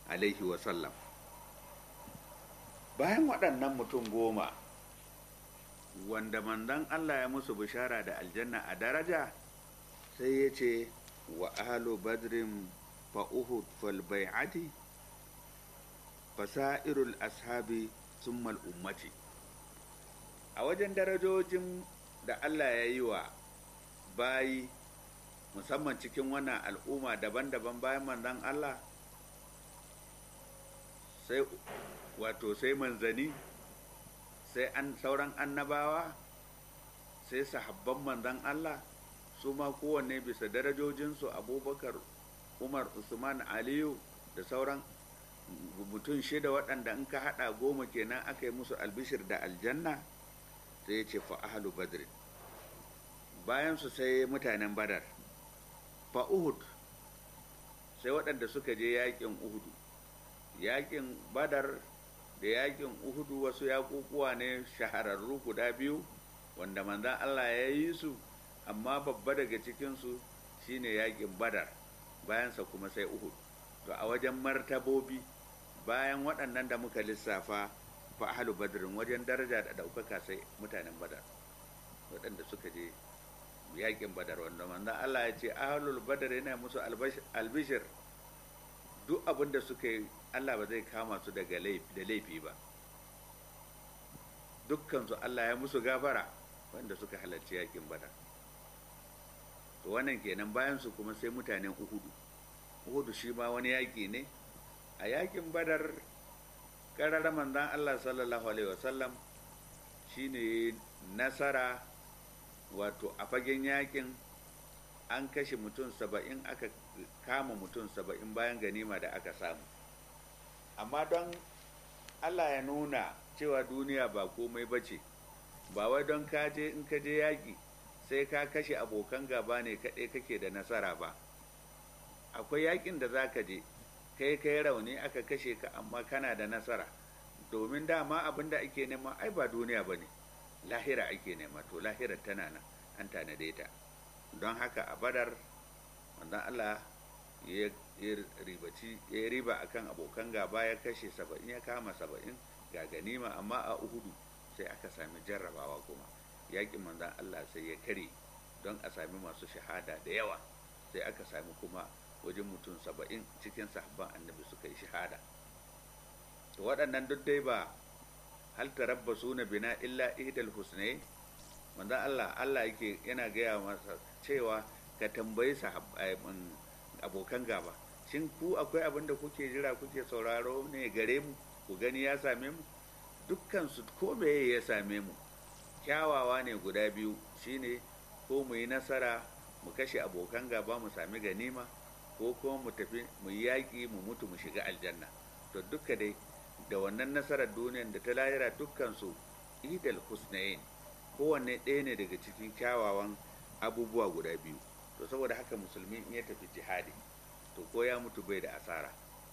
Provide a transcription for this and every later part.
alaihi wasallam bayan waɗannan mutum goma wanda manzon Allah ya musu bishara da aljanna a daraja sai ya ce wa ahlu badrin fa uhud fal bai'ati fasairul ashabi summal ummati a wajen darajojin da Allah ya yi wa bayi musamman cikin wannan al'umma daban-daban bayan manzon Allah sai wato sai manzani sai an sauran annabawa sai sahabban manzon Allah su ma kowanne bisa darajojinsu abubakar umar usman aliyu da sauran mutum shida waɗanda in ka haɗa goma kenan aka yi musu albishir da aljanna sai ya ce fa ahlu badr bayan su sai mutanen badar fa uhud sai waɗanda suka je yaƙin uhudu yaƙin badar da yaƙin uhudu wasu yaƙuƙuwa ne shahararru guda biyu wanda manzan allah ya yi su amma babba daga cikinsu shine yaƙin badar bayansa kuma sai uhud to a wajen martabobi bayan waɗannan da muka lissafa fa ahlu badrin wajen daraja da ɗaukaka sai mutanen badar waɗanda suka je yakin badar wanda manzon Allah ya ce ahlul badar yana musu albishir duk abin da suka yi Allah ba zai kama su daga laifi da laifi ba dukkan su Allah ya musu gafara wanda suka halarci yakin badar to wannan kenan bayan su kuma sai mutanen uhudu uhudu shi ma wani yaki ne a yakin badar ƙararra manzan Allah sallallahu Alaihi wasallam shi ne nasara wato a fagen yakin an kashe mutum saba'in aka kama mutum saba'in bayan ganima da aka samu amma don Allah ya nuna cewa duniya ba komai ba ce ba wai don kaje in ka je yaƙi sai ka kashe abokan gaba ne kaɗai kake da nasara ba akwai yaƙin da za ka je kai kai rauni aka kashe ka amma kana da nasara domin dama abin da ake nema ai ba duniya ba ne lahira ake nema to lahirar tana nan an tanade ta don haka a badar wannan allah ya ribaci ya riba akan abokan gaba ya kashe saba'in ya kama saba'in ga ganima amma a uhudu sai aka sami jarrabawa kuma yakin manzan allah sai ya kare don a sami masu shahada da yawa sai aka sami kuma wajen mutum saba'in cikin sahabban annabi suka yi shahada to waɗannan duk dai ba hal tarabbasu na bina illa ihdal husnai manzon Allah Allah yake yana gaya masa cewa ka tambayi abokan gaba shin ku akwai abin da kuke jira kuke sauraro ne gare mu ku gani ya same mu dukkan su ko meye ya same mu kyawawa ne guda biyu shine ko mu yi nasara mu kashe abokan gaba mu sami ganima ko kuma mu tafi mu yaƙi mu mutu mu shiga aljanna to duka dai da wannan nasarar duniyar da ta lahira dukkansu idal husnayin kowanne ɗaya ne daga cikin kyawawan abubuwa guda biyu to saboda haka musulmi in ya tafi jihadi to ko ya mutu bai da asara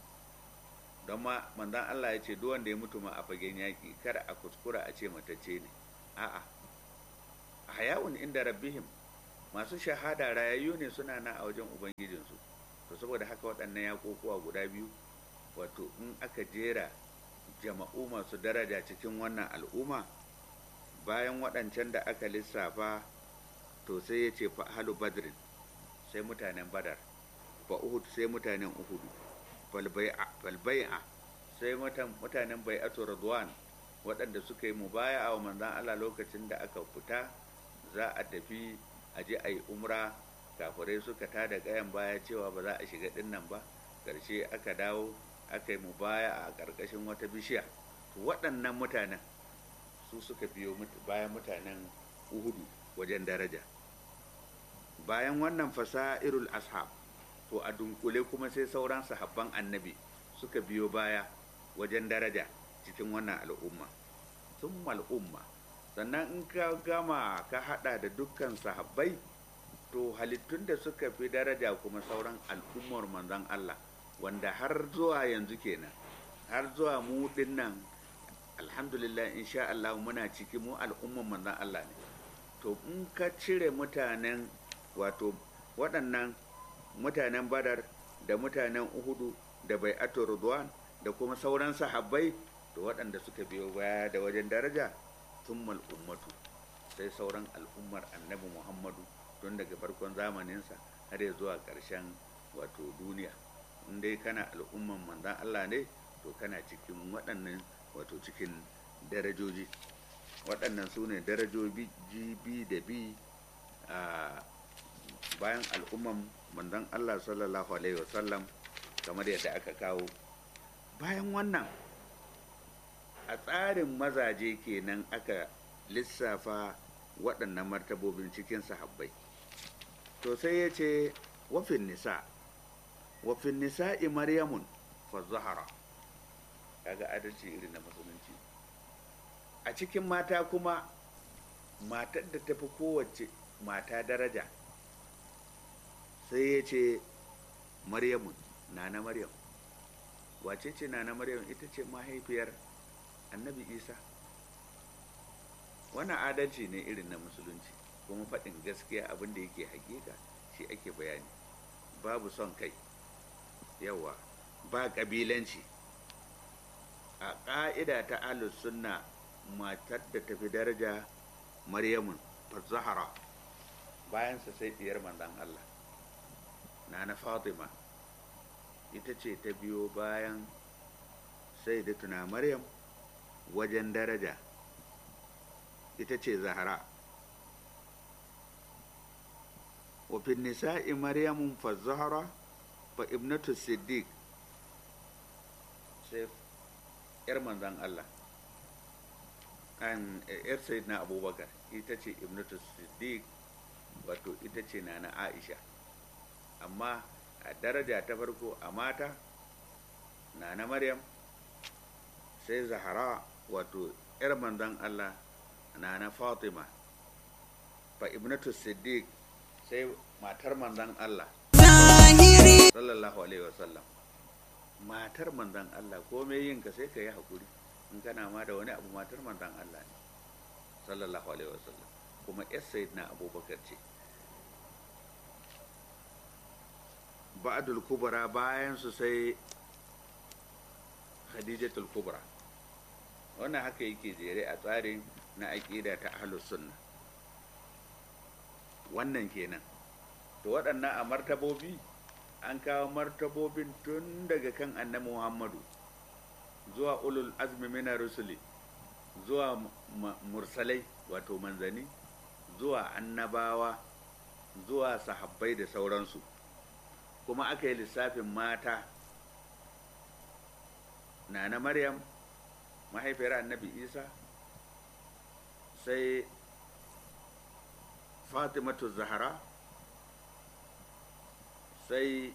don ma manzan Allah ya ce duk wanda ya mutu ma a fagen yaƙi kada a kuskura a ce matacce ne a'a hayawun inda rabbihim masu shahada rayayyu ne suna na a wajen ubangijinsu to saboda haka waɗannan yaƙoƙuwa guda biyu wato in aka jera jama'u masu daraja cikin wannan al'umma bayan waɗancan da aka lissafa to sai ya ce fa halu badrin sai mutanen badar fa uhud sai mutanen uhudu falbai'a sai mutanen bai'atu radwan waɗanda suka yi mubaya wa manzan Allah lokacin da aka fita za a tafi a je a yi umra kafirai suka tada gayan baya cewa ba za a shiga dinnan ba ƙarshe aka dawo aka yi mubaya a ƙarƙashin wata bishiya waɗannan mutanen su suka biyo bayan mutanen uhudu wajen daraja bayan wannan fasa'irul ashab to a dunkule kuma sai sauran sahabban annabi suka biyo baya wajen daraja cikin wannan al'umma sun al'umma sannan in ka gama ka hada da dukkan sahabbai to halittun da suka fi daraja kuma sauran al'ummar manzon Allah wanda har zuwa yanzu kenan har zuwa mu dinnan alhamdulillah insha Allah muna ciki mu al'ummar manzon Allah ne to in ka cire mutanen wato waɗannan mutanen badar da mutanen uhudu da bai'atu ridwan da kuma sauran sahabbai da waɗanda suka biyo baya da wajen daraja thummal ummatu sai sauran al'ummar annabi muhammadu tun daga farkon zamaninsa har ya zuwa ƙarshen wato duniya in dai kana al'umman manzan allah ne to kana cikin waɗannan wato cikin darajoji waɗannan su ne darajoji b da b a bayan al'umman manzan allah sallallahu alaihi wasallam kamar yadda aka kawo bayan wannan a tsarin mazaje kenan aka lissafa waɗannan martabobin cikin sahabbai to sai ya ce wafin nisa wafin nisa'i maryamun fa zahara kaga adalci irin na musulunci a cikin mata kuma matar da tafi kowace mata daraja sai ya ce maryamun nana maryam wace ce nana maryam ita ce mahaifiyar annabi isa wannan adalci ne irin na musulunci kuma faɗin gaskiya abin da yake hakika shi ake bayani babu son kai yawa ba ƙabilanci a ƙa'ida ta ahlus sunna matar da tafi daraja maryamun zahara bayansa sai ɗiyar manzan allah na na fatima ita ce ta biyo bayan sai da tuna maryam wajen daraja ita ce zahara wafin nisa'i maryamun fa zahara fa ibnatu siddiq sai yar manzan Allah an yar sayyidina abubakar ita ce ibnatu siddiq wato ita ce na na aisha amma a daraja ta farko a mata na na maryam sai zahara wato yar manzan Allah na na fatima fa ibnatu siddiq sai matar manzan Allah sallallahu alaihi wasallam matar manzan Allah komai yin ka sai ka yi haƙuri in kana ma da wani abu matar manzan Allah ne sallallahu alaihi wasallam kuma yar sayyidina abubakar ce ba'dul kubra bayan su sai khadijatul kubra wannan haka yake jere a tsarin na aƙida ta ahlus sunna wannan kenan to waɗannan a martabobi an kawo martabobin tun daga kan annabi muhammadu zuwa ulul azmi mina rusuli zuwa mursalai wato manzani zuwa annabawa zuwa sahabbai da sauransu kuma aka yi lissafin mata na na maryam mahaifiyar annabi isa sai fatimatu zahara sai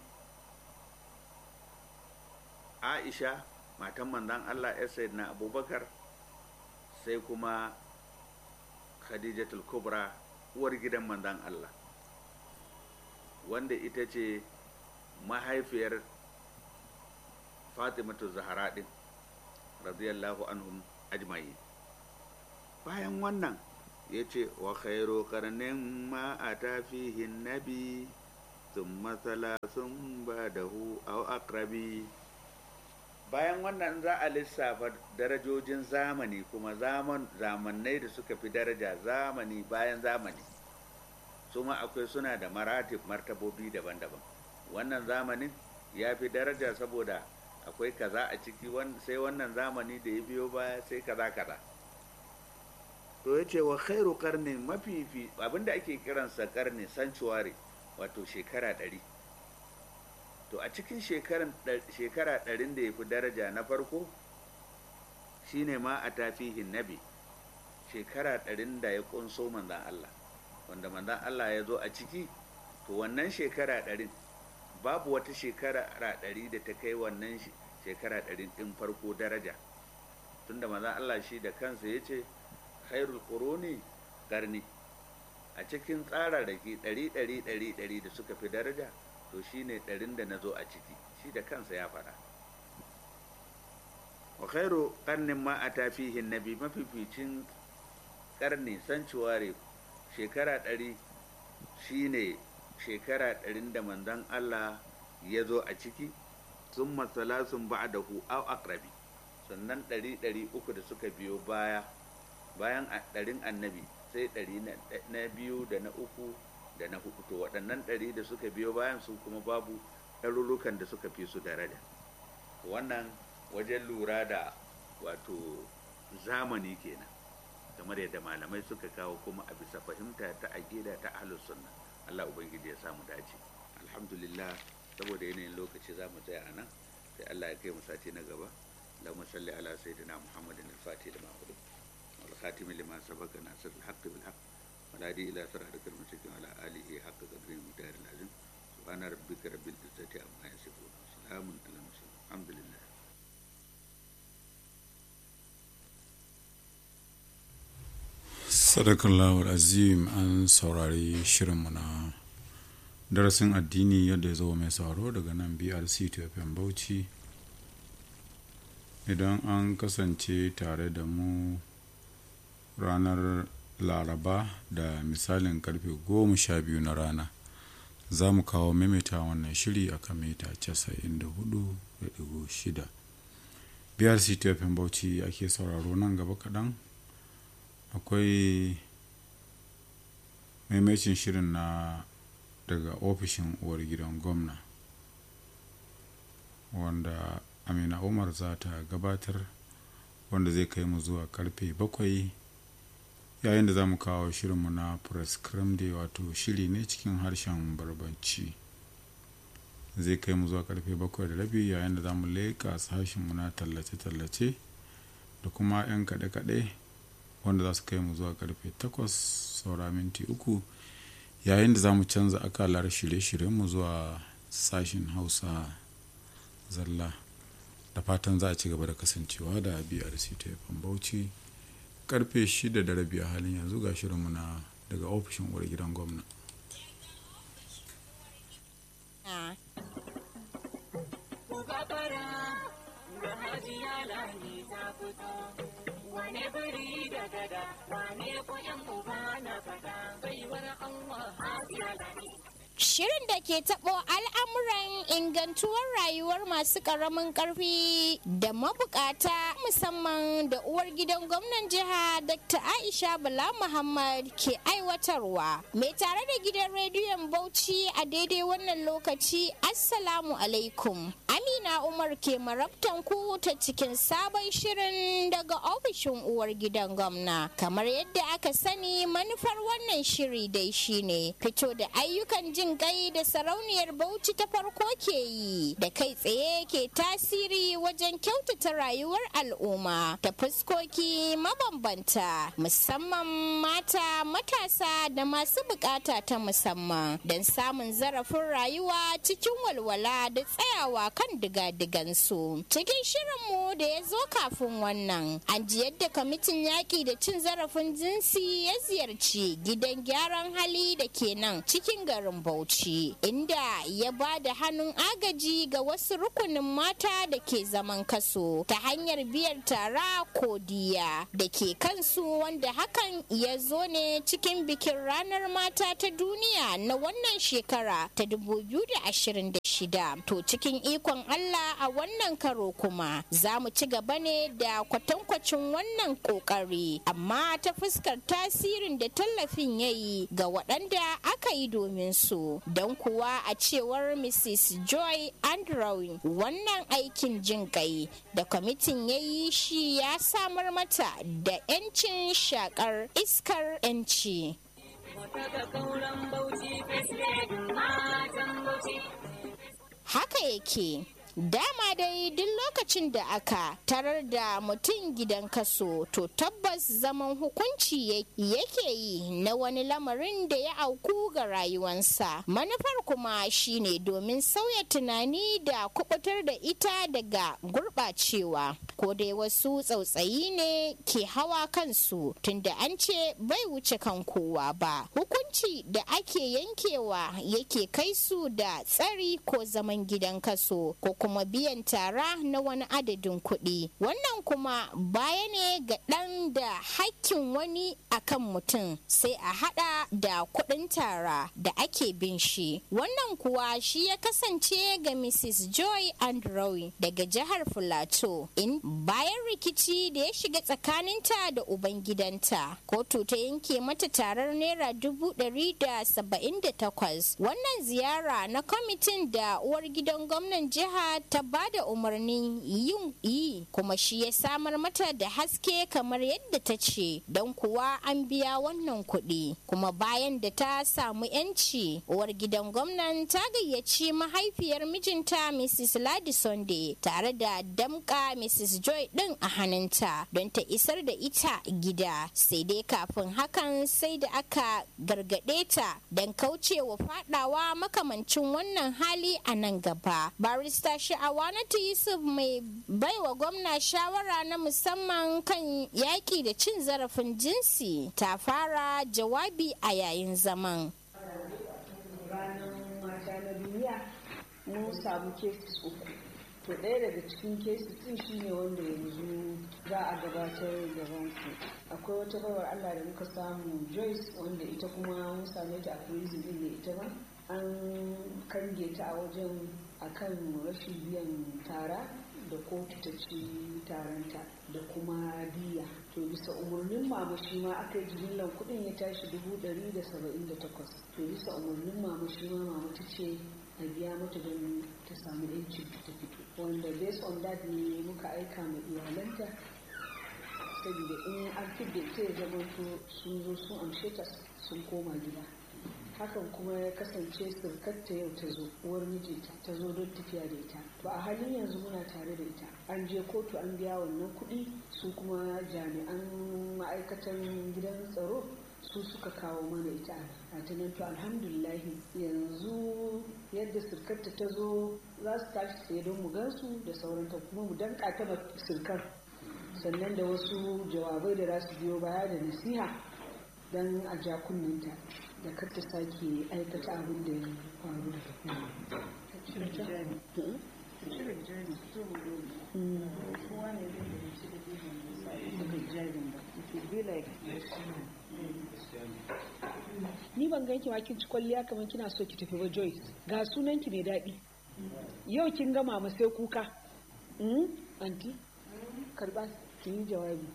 aisha matan manzan allah ya na abubakar sai kuma khadijatul kubra uwar gidan manzan allah wanda ita ce mahaifiyar fatimatu zahara din radiyallahu anhum ajma'i bayan wannan ya ce wa khairu karnin ma a tafihin nabi thumma thalathun ba'dahu aw aqrabi bayan wannan za a lissafa darajojin zamani kuma zaman zamannai da suka fi daraja zamani bayan zamani su ma akwai suna da maratib martabobi daban-daban wannan zamanin ya fi daraja saboda akwai kaza a ciki sai wannan zamani da ya biyo baya sai kaza kaza to ya ce wa khairu karni mafifi abinda ake kiransa karni sanctuary wato shekara ɗari to a cikin shekara ɗarin da ya fi daraja na farko shine ma a tafihin nabi shekara ɗarin da ya ƙunso manzan Allah wanda manzan Allah ya zo a ciki to wannan shekara ɗarin babu wata shekara ɗari da ta kai wannan shekara ɗarin ɗin farko daraja tunda manzan Allah shi da kansa ya ce khairul quruni karni a cikin tsararraki ɗari ɗari ɗari ɗari da suka fi daraja to shi ne ɗarin da na zo a ciki shi da kansa ya faɗa wa khairu ƙarnin ma a tafihin nabi mafificin ƙarni sanctuary shekara ɗari shi ne shekara ɗarin da manzon Allah ya zo a ciki sun masalasun ba'dahu aw aqrabi sannan ɗari ɗari uku da suka biyo baya bayan ɗarin annabi sai ɗari na biyu da na uku da na hudu to waɗannan ɗari da suka biyo bayan su kuma babu ɗarurrukan da suka fi su daraja wannan wajen lura da wato zamani kenan kamar yadda malamai suka kawo kuma a bisa fahimta ta aqida ta ahlus sunna Allah ubangiji ya samu dace alhamdulillah saboda yanayin lokaci za mu tsaya a nan sai Allah ya kai mu sati na gaba اللهم صل على سيدنا محمد الفاتح لما أغلق والخاتم لما سبق ناصر الحق بالحق والهادي إلى صراطك المستقيم وعلى آله حق قدره المقدار العظيم سبحان ربك رب العزة عما يصفون وسلام على المرسلين الحمد لله sadakallahu azim an saurari shirinmu na darasin addini yadda ya zo mai sauraro daga nan brc fm bauchi idan an kasance tare da mu ranar laraba da misalin karfe goma sha biyu na rana za mu kawo maimaita wannan shiri a kan mita 94.6 brc tfm bauchi ake sauraro nan gaba kaɗan akwai maimacin shirin na daga ofishin uwar gidan gwamna wanda amina umar za ta gabatar wanda zai kai mu zuwa karfe bakwai yayin da za mu kawo shirinmu na press day wato shiri ne cikin harshen barbanci zai kai mu zuwa karfe bakwai da rabi yayin da za mu leƙa sashenmu na tallace-tallace da kuma 'yan kaɗe-kaɗe wanda za su kai mu zuwa karfe takwas saura minti uku yayin da za mu canza akalar shirye-shiryenmu zuwa sashen hausa zalla da fatan za a ci gaba da kasancewa da brc ta bauchi karfe shida da rabi a halin yanzu ga shirinmu na daga ofishin uwar gidan gwamna wane biri da gada wane koyan uba na fada baiwar Allah Asiya Lami Shirin da ke taɓo al'amuran ingantuwar rayuwar masu ƙaramin ƙarfi da mabukata musamman da uwar gidan gwamnan jiha Dr. Aisha Bala Muhammad ke aiwatarwa. Mai tare da gidan rediyon Bauchi a daidai wannan lokaci Assalamu alaikum. Amina Umar ke marabtan ku ta cikin sabon shirin daga ofishin uwar gidan gwamna. Kamar yadda aka sani manufar wannan shiri dai shine fito da ayyukan jin jin kai da sarauniyar bauchi ta farko ke yi da kai tsaye ke tasiri wajen kyautata rayuwar al'umma ta fuskoki mabambanta musamman mata matasa da masu bukata ta musamman don samun zarafin rayuwa cikin walwala da tsayawa kan diga-digansu cikin shirinmu da ya zo kafin wannan an ji yadda kwamitin yaƙi da cin zarafin jinsi ya ziyarci gidan gyaran hali da ke nan cikin garin bauchi Bauchi inda ya ba da hannun agaji ga wasu rukunin mata da ke zaman kaso ta hanyar biyar tara ko diya da ke kansu wanda hakan ya zo ne cikin bikin ranar mata ta duniya na wannan shekara ta 2026 to cikin ikon Allah a wannan karo kuma za mu ci gaba ne da kwatankwacin wannan kokari amma ta fuskar tasirin da tallafin ya yi ga waɗanda aka yi domin su don kuwa a cewar mrs joy andrew wannan aikin jin kai da kwamitin ya yi shi ya samar mata da 'yancin shakar iskar 'yanci haka yake Dama dai duk lokacin da aka tarar da mutum gidan kaso to tabbas zaman hukunci yake yi na wani lamarin da ya auku ga rayuwansa. Manufar kuma shine domin sauya tunani da kubutar da ita daga gurɓacewa. Ko dai wasu tsautsayi ne ke hawa kansu tunda an ce bai wuce kan kowa ba. Hukunci da ake yankewa yake kai su da tsari ko zaman gidan kaso ko kuma biyan tara na wani adadin kuɗi wannan kuma baya ne ga ɗan da hakkin wani akan mutum sai a hada da kuɗin tara da ake bin shi wannan kuwa shi ya kasance ga mrs joy andrew daga jihar filato in bayan rikici da ya shiga tsakaninta da ubangidanta kotu ta yanke mata tarar naira dubu ɗari da saba'in da takwas wannan ziyara na kwamitin da uwar gidan gwamnan jiha ta ba da umarnin yin yi kuma shi ya samar mata da haske kamar yadda ta ce don kuwa an biya wannan kuɗi kuma bayan da ta samu yanci uwar gidan gwamnan ta gayyaci mahaifiyar mijinta mrs ladi sunday tare da damka mrs joy din a hannunta don ta isar da ita gida sai dai kafin hakan sai da aka gargaɗe ta don kaucewa fadawa makamancin wannan hali a nan gaba barista sha'awanatu yusuf mai baiwa gwamna shawara na musamman kan yaƙi da cin zarafin jinsi ta fara jawabi a yayin zaman ranar mata na duniya mun samu cases uku to ɗaya daga cikin cases din shine wanda yanzu za a gabatar gaban ku akwai wata baiwar allah da muka samu joyce wanda ita kuma mun same ta a prison din ne ita ba an kange ta a wajen akan rashin biyan tara da kotu ta ci taronta da kuma biya to bisa umarnin mama shi ma aka yi jimillar kudin ya tashi dubu ɗari da saba'in da takwas to bisa umarnin mama shi ma mama ta ce a biya mata don ta samu yancin ta fito wanda based on that ne muka aika ma iyalanta saboda in an fidda ita ya zama sun zo sun amshe ta sun koma gida hakan kuma ya kasance surkarta yau ta zo uwar mijinta ta zo don tafiya da ita to a halin yanzu muna tare da ita an je kotu an biya wannan kuɗi su kuma jami'an ma'aikatan gidan tsaro su suka kawo mana ita a tunan to alhamdulillahi yanzu yadda surkarta ta zo za su tashi tsaye don mu gansu da sauranta kuma mu danka ta surkar sannan da wasu jawabai da za su biyo baya da nasiha don a ja kunninta da kar ta sake aikata abin da ya faru ni ban ganki ma kin ci kwalliya kamar kina so ki tafi ba Joyce ga sunan ki mai daɗi yau kin gama ma sai kuka anti karba ki yi jawabi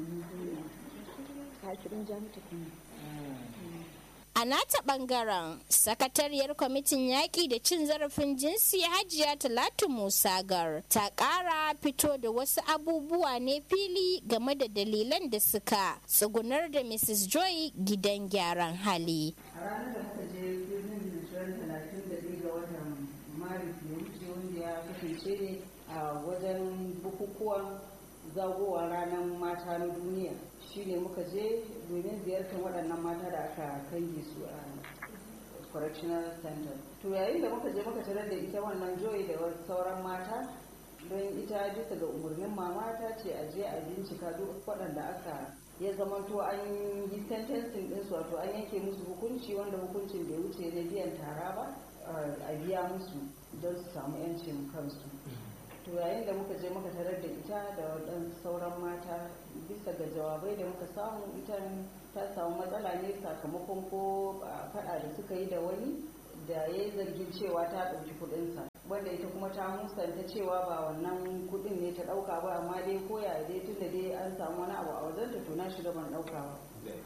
ka kirin ja mata kuma A nata bangaren sakatariyar kwamitin yaƙi da cin zarafin jinsi hajiya Talatu Musa Gar ta ƙara fito da wasu abubuwa ne fili game da dalilan da suka tsugunar da Mrs. Joy gidan gyaran hali. a ranar da muka je birnin Nijiran talatin da ɗaya ga watan maris ya wuce wanda ya kasance ne a wajen bukukuwan zagowa ranar mata na duniya shine muka je domin ziyartar waɗannan mata da aka kange su a correctional center to yayin da muka je muka tarar da ita wannan joy da sauran mata don ita bisa ga umarnin mama ta ce a je a bincika duk waɗanda aka ya zamanto an yi sentencing ɗinsu wato an yanke musu hukunci wanda hukuncin bai wuce na biyan tara ba a biya musu don su samu 'yancin kansu to yayin da muka je muka tarar da ita da waɗansu sauran mata bisa ga jawabai da muka samu ita ta samu matsala ne sakamakon ko faɗa da suka yi da wani da ya yi zargin cewa ta ɗauki kuɗinsa wanda ita kuma ta musanta cewa ba wannan kuɗin ne ta ɗauka ba amma dai koya dai tun da dai an samu wani abu a wajen ta to na shiga ban ɗauka ba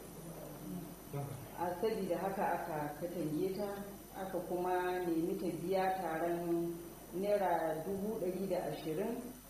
a sabida haka aka katange ta aka kuma nemi ta biya taron naira dubu ɗari da ashirin